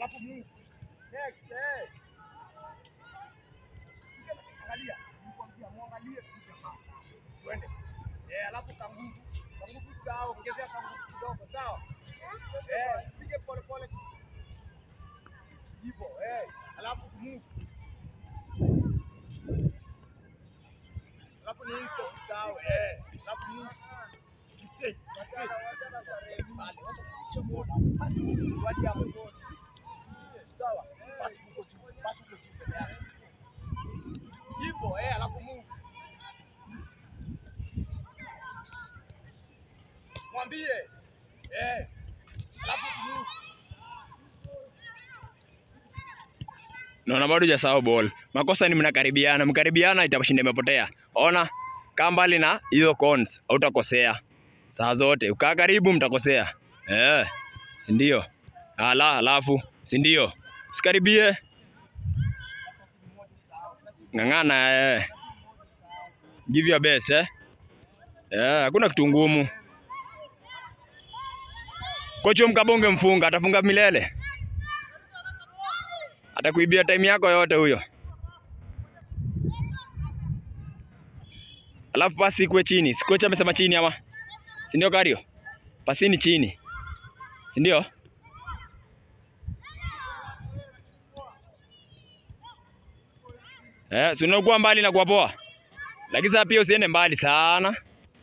Alafu move. Next, eh. Angalia, nikwambia muangalie tu jamaa. Twende. Eh, alafu kanguvu. Kanguvu sawa, ongezea kanguvu kidogo, sawa? Eh, pige pole pole. Hivyo, eh. Alafu move. Alafu ni hicho sawa, eh. Alafu move. Kitek, kitek. Bali, wacha kuchomoa. Wacha hapo bodi. Sawa? Basi uko juu, basi uko juu mbele yako. Hivyo, eh, alafu move. Mwambie. Eh. Alafu move. Naona bado hujasahau ball. Makosa ni mnakaribiana, mkaribiana itashinda imepotea. Ona, kaa mbali na hizo cons, hautakosea. Saa zote ukaa karibu mtakosea. Eh, si ndio? Ala, alafu si ndio? Usikaribie. Ng'ang'ana eh. Give your best eh. Eh, hakuna kitu ngumu. Kocha mkabonge mfunga, atafunga milele. Atakuibia time yako yote huyo. Alafu pasi ikuwe chini. Si kocha amesema chini ama? Si ndio Kario? Pasini chini. Si ndio? Eh, si unakuwa mbali na kuwa poa. Lakini sasa pia usiende mbali sana.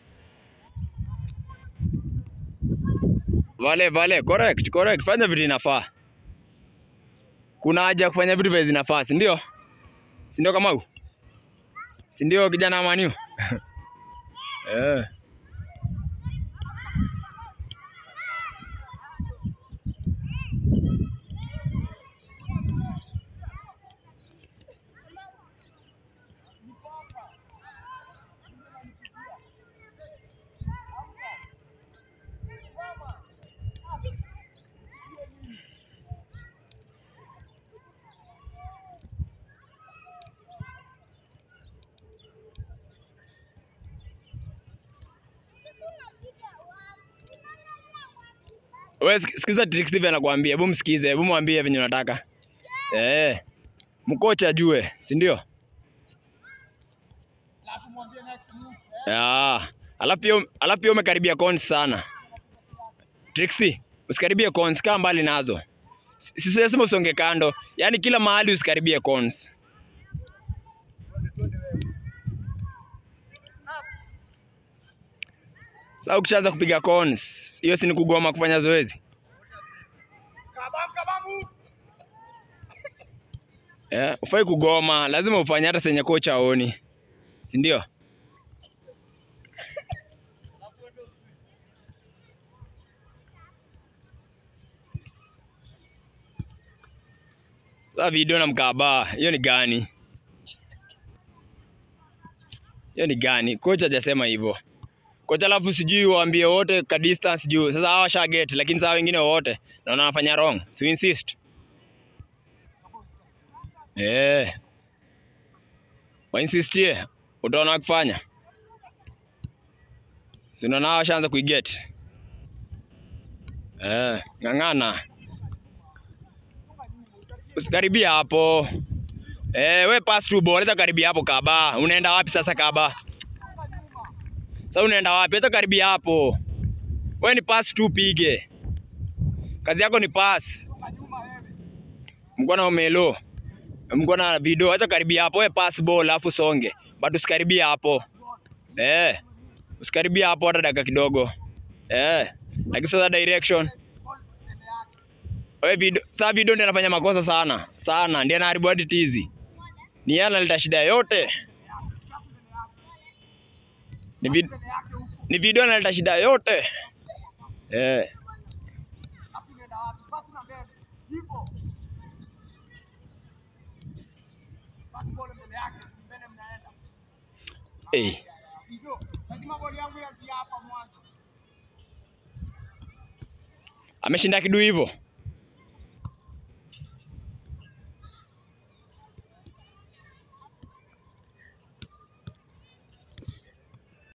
Vale vale, correct, correct. Fanya vitu inafaa. Kuna haja ya kufanya vitu vile zinafaa, si ndio? Si ndio kama huu? Si ndio kijana wa Maniu? Eh. Wewe sik- sikiza Trick Steve anakuambia, hebu msikize, hebu mwambie venye unataka. Eh. Mkocha ajue, si ndio? Alafu mwambie next move. Ah, alafu pia alafu pia umekaribia cons sana. Trixie, usikaribie cons, kaa mbali nazo. Si- Sisema usonge kando, yaani kila mahali usikaribie cons. Sasa ukishaanza kupiga cons, hiyo si ni kugoma kufanya zoezi? Kabam kabamu. Eh, ufai kugoma, lazima ufanye hata senye kocha aoni, si ndio? Sasa video na mkaba, hiyo ni gani? Hiyo ni gani? Kocha hajasema hivyo. Kocha alafu sijui waambie wote ka distance juu. Sasa hawa sha get, lakini saa wengine wote naona wanafanya wrong. So insist. Eh. Wainsistie, utaona wakifanya. Si unaona hawa washaanza kuiget. Eh, ng'ang'ana. Usikaribia hapo. Eh, we pass through ball, hata karibia hapo kaba. Unaenda wapi sasa kaba? Sasa unaenda wapi? Hata karibia hapo. We ni pass tu pige. Kazi yako ni pass. Toka nyuma wewe. Mko na umelo. Mko na video, acha karibia hapo. We pass ball alafu songe. But usikaribia hapo. Eh. Usikaribia hapo hata dakika kidogo. Eh. Lakini sasa direction. Wewe video, sasa video ndio anafanya makosa sana. Sana, ndiye anaharibu hadi tizi. Ni yeye analeta shida yote. Ni, vid, Mbele yake huko. ni video analeta shida yote. Eh. Alafu unaenda wapi? Basi na mbele. Hivyo. Basi bole mbele yake, mbele mnaenda. Eh. Hivyo. Lazima boli yangu yaje hapa mwanzo. Ameshinda kidu hivyo.